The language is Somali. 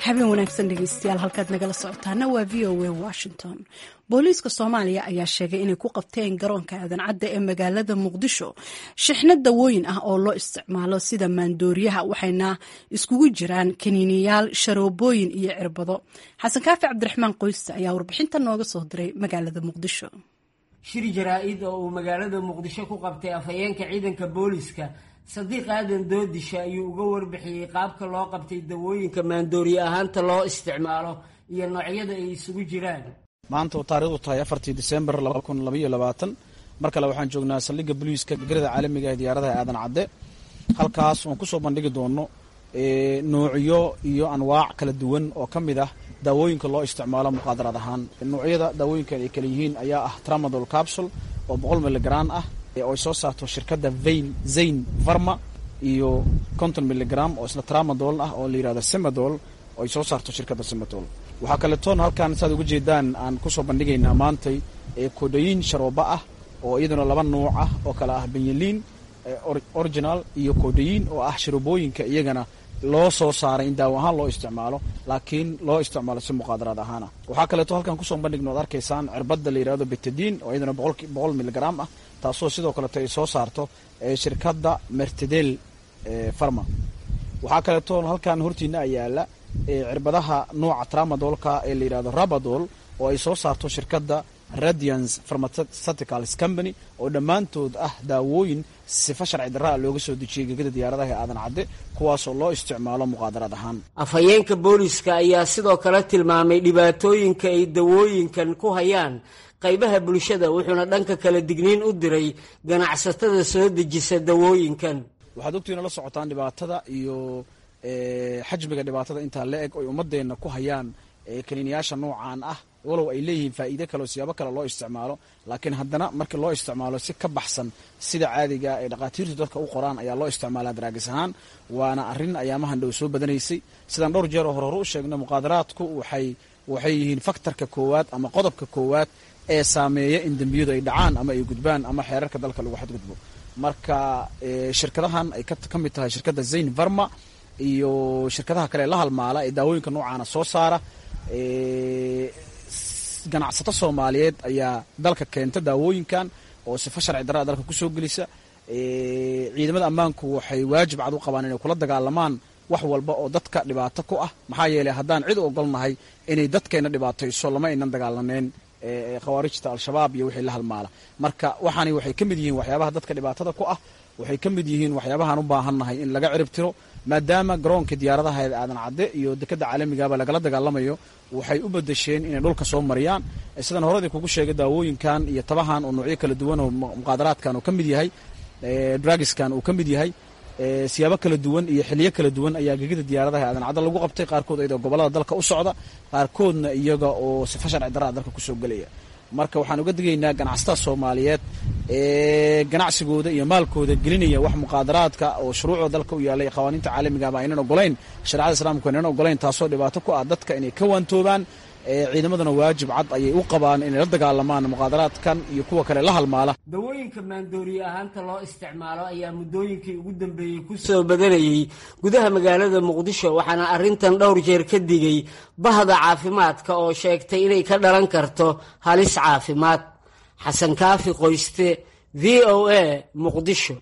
habeen wanaagsan dhegeystayaal halkaad nagala socotaana waa v o a washington booliiska soomaaliya ayaa sheegay inay ku qabteen garoonka aadan cadda ee magaalada muqdisho shixno dawooyin ah oo loo isticmaalo sida maandooriyaha waxayna iskugu jiraan kaniiniyaal sharoobooyin iyo cirbado xasan kaafi cabdiraxmaan qoyste ayaa warbixinta nooga soo diray magaalada muqdisho shir jaraa-id oo uu magaalada muqdisho ku qabtay afhayeenka ciidanka booliiska sadiiq aadan doodisha ayuu uga warbixiyey qaabka loo qabtay dawooyinka maandooriye ahaanta loo isticmaalo iyo noocyada ay isugu jiraan maanta oo taarikhdu tahay afartii disembar laba kun labaiyo labaatan mar kale waxaan joognaa saldhigga boliiska garada caalamiga ee diyaaradaha aadan cadde halkaas oon kusoo bandhigi doono noocyo iyo anwaac kala duwan oo ka mid ah daawooyinka loo isticmaalo muqaadarad ahaan noocyada daawooyinkan ay kala yihiin ayaa ah tramadol capsule oo boqol miligram ah oo ay soo saarto shirkadda vain zain varma iyo konton miligram oo isla tramadol ah oo la yihahdo semadol oo ay soo saarto shirkadda semadol waxaa kaletoon halkan saad uga jeedaan aan kusoo bandhigaynaa maantay kodhayin sharooba ah oo iyaduna laba nuuc ah oo kale ah benyaliin original iyo kodhayin oo ah sharoobooyinka iyagana loo soo saaray in daawo ahaan loo isticmaalo laakiin loo isticmaalo si muqaadaraad ahaana waxaa kaleeto halkan kusoo bandhigno ad arkaysaan cirbadda la yihahdo betadiin oo iyadana boqol miligram ah taasoo sidoo kaleeto ay soo saarto shirkadda mertedel farma waxaa kaleeto halkan hortiina ayaala cirbadaha nooca tramadolka ee la yihahdo rabadol oo ay soo saarto shirkadda radiance pharmaceuticals company oo dhammaantood ah daawooyin sifa sharci darraa looga soo dejiyey gegada diyaaradaha ee aadan cadde kuwaasoo loo isticmaalo muqaadarad ahaan afhayeenka booliska ayaa sidoo kale tilmaamay dhibaatooyinka ay dawooyinkan ku hayaan qaybaha bulshada wuxuuna dhanka kala digniin u diray ganacsatada soo dejisa dawooyinkan waxaad ogtiina la socotaan dhibaatada iyo xajmiga dhibaatada intaa la eg oy ummadeenna ku hayaan kaniiniyaasha noocaan ah walow ay leeyihiin faa'iide kale oo siyaabo kale loo isticmaalo laakiin haddana markii loo isticmaalo si ka baxsan sida caadiga ee dhakhaatiirtu dadka u qoraan ayaa loo isticmaalaa daraagis ahaan waana arrin ayaamahan dhow soo badanaysay sidaan dhowr jeer oo hore hore u sheegna muqaadaraadku waxay waxay yihiin faktarka koowaad ama qodobka koowaad ee saameeya in dembiyadu ay dhacaan ama ay gudbaan ama xeerarka dalka lagu xadgudbo marka shirkadahan ay ka mid tahay shirkadda zain varma iyo shirkadaha kale la halmaala ee daawooyinka noocaana soo saara ganacsato soomaaliyeed ayaa dalka keenta daawooyinkan oo sifa sharci darraa dalka kusoo gelisa ciidamada ammaanku waxay waajib cad u qabaan inay kula dagaalamaan wax walba oo dadka dhibaato ku ah maxaa yeeley haddaan cid u ogolnahay inay dadkeenna dhibaatayso lama aynan dagaalaneen khawaarijta al-shabaab iyo wixii la halmaala marka waxaani waxay ka mid yihiin waxyaabaha dadka dhibaatada ku ah waxay ka mid yihiin waxyaabahaan u baahannahay in laga cirib tiro maadaama garoonka diyaaradaha aadan cadde iyo dekadda caalamigaaba lagala dagaalamayo waxay u badasheen inay dhulka soo mariyaan sidaan horadii kugu sheegay daawooyinkan iyo tabahan oo noocyo kala duwan oo muqaadaraadkan uu ka mid yahay dragiskan uu ka mid yahay siyaabo kala duwan iyo xiliyo kala duwan ayaa gegida diyaaradaha aadan cadde lagu qabtay qaarkood iyadoo gobolada dalka u socda qaarkoodna iyaga oo sifa sharci darraa dalka kusoo gelaya marka waxaan uga digaynaa ganacsatada soomaaliyeed ee ganacsigooda iyo maalkooda gelinaya wax muqaadaraadka oo shuruucda dalka u yaalay qawaaniinta caalamigaaba aynan ogolayn shareecada islaamku aynan ogolayn taasoo dhibaato ku ah dadka inay ka waantoobaan ciidamaduna waajib cad ayay u qabaan inay la dagaalamaan muqaadaraadkan iyo kuwa kale la halmaala dawooyinka maandooriye ahaanta loo isticmaalo ayaa muddooyinkii ugu dambeeyey ku soo badanayey gudaha magaalada muqdisho waxaana arrintan dhowr jeer ka digay bahda caafimaadka oo sheegtay inay ka dhalan karto halis caafimaad xasan kaafi qoyste v o a muqdisho